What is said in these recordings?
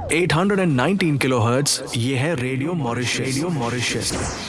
819 kilohertz ये है radio Mauritius radio Mauritius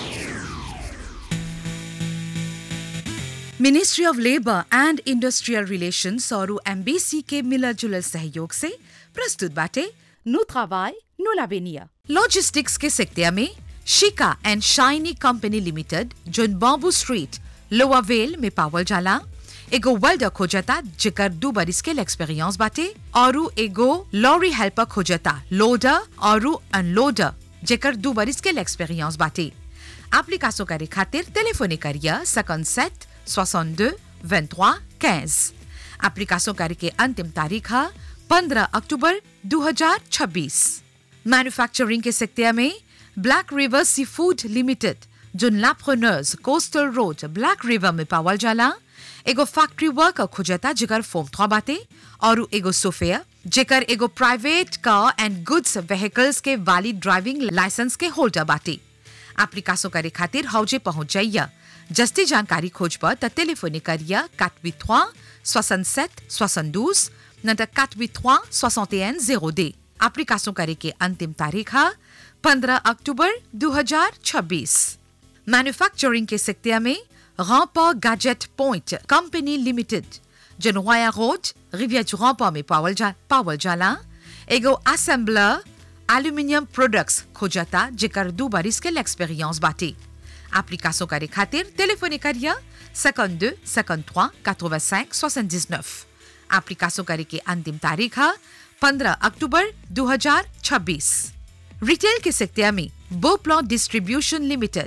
ministry of labour and industrial relations और embassy के मिलर जुलर सहयोग से प्रस्तुत बाटे नु travail, नु l'avenir लॉजिस्टिक्स के सेक्टर में शिका and Shiny company limited zone bamboo street lower well में पावल जाला एगो वेल्डर खोजता जेकर दू बरिस के एक्सपीरियंस बाटे और एगो लॉरी हेल्पर खोजता लोडर और अनलोडर जेकर दू बरिस के एक्सपीरियंस बाटे एप्लीकेशन करे खातिर टेलीफोने करिया 57 62 23 15 एप्लीकेशन करे के अंतिम तारीख है 15 अक्टूबर 2026 मैन्युफैक्चरिंग के सेक्टर में Black River sea food limited जो लाप्रोनर्स कोस्टल रोड ब्लैक रिवर में पावल जाला एगो फैक्ट्री वर्कर खोजता जेकर फॉर्म थ्वा बाटे और एगो सोफेयर जेकर एगो private car and goods vehicles के वैलिड ड्राइविंग लाइसेंस के होल्डर बाटे एप्लीकेशन करे खातिर हौजे पहुंच जाइया जस्ती जानकारी खोज पर त टेलीफोने करिया 483 67 72 न त 483 61 02 एप्लीकेशन करे के अंतिम तारीख है 15 अक्टूबर 2026 मैन्युफैक्चरिंग के सेक्टर में रामपा गैजेट पॉइंट कंपनी लिमिटेड जनवाया रोड रिविया रामपा में पावल जा पावल जाला एगो असेंबलर एल्यूमिनियम प्रोडक्ट्स खोजता जेकर दू बारिस के एक्सपीरियंस बाटे एप्लीकेशन करे खातिर टेलीफोने करिया 52 53 85 79 एप्लीकेशन करे के अंतिम तारीख है 15 अक्टूबर 2026 रिटेल के सेक्टर में बोप्लॉ डिस्ट्रीब्यूशन लिमिटेड